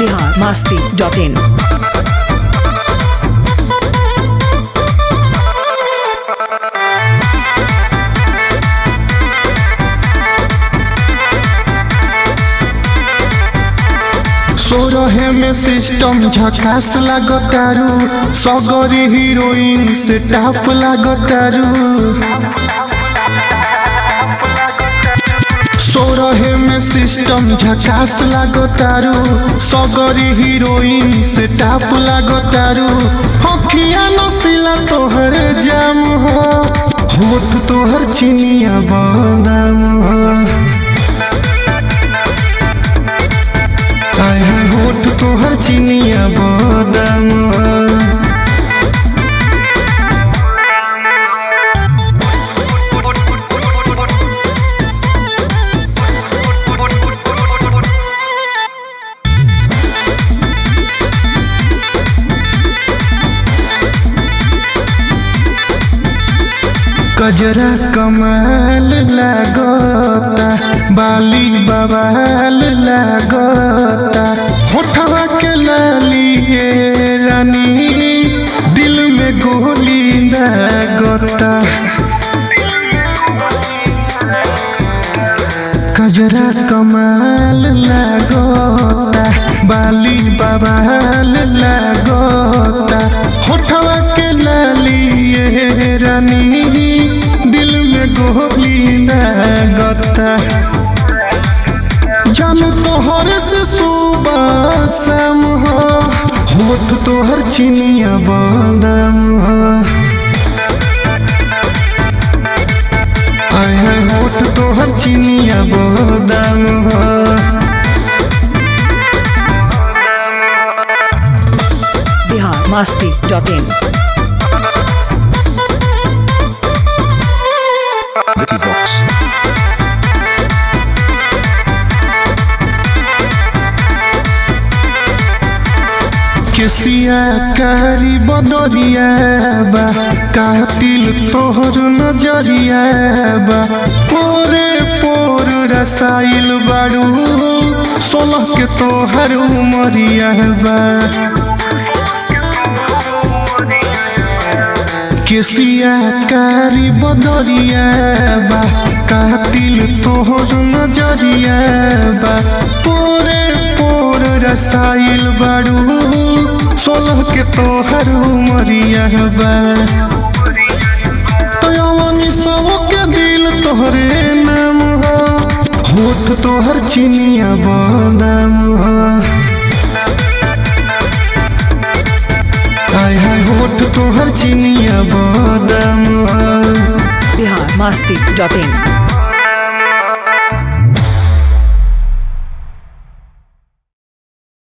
Bihar Masti dot in सोरहे में system झकास लागतारू सगरी हीरोइन से टाप लागतारू सोरहे में सिस्टम झकास लागतारू सगरी हीरोइन से टाप लागतारू हकिया नसीला तोहर जाम हो होठ तोहर चिनिया बादाम हो हाय हाय होठ तोहर चिनिया बादाम कजरा कमाल लागता बाली बवाल लागता होठवा के लाली ये रानी दिल में गोली लागता कजरा कमाल लागता बाली बवाल लागता होठवा के लाली ये रानी दिल में गोली लागता जानू तोहर से सुबह शाम हो होठ तोहर चिनिया बादाम हो आय है होठ तोहर चिनिया बादाम हो Bihar Masti dot in Vicky Vox. केसिया कारी बदरिया बा कातिल तोहर नजरिया बा पोरे पोर रसाइल बाड़ू सोलह के तोहर उमरिया बा केसिया कारी बदरिया बा कातिल तोहर नजरिया बा पोरे पोर रसाइल बाड़ू सोलह के तोहर उमरिया बा तयवनी सब के दिल तोहरे नाम हो होठ तोहर चिनिया बादाम हो हाय हाय होठ तोहर चिनिया बादाम हो बिहार मास्ती डॉट इन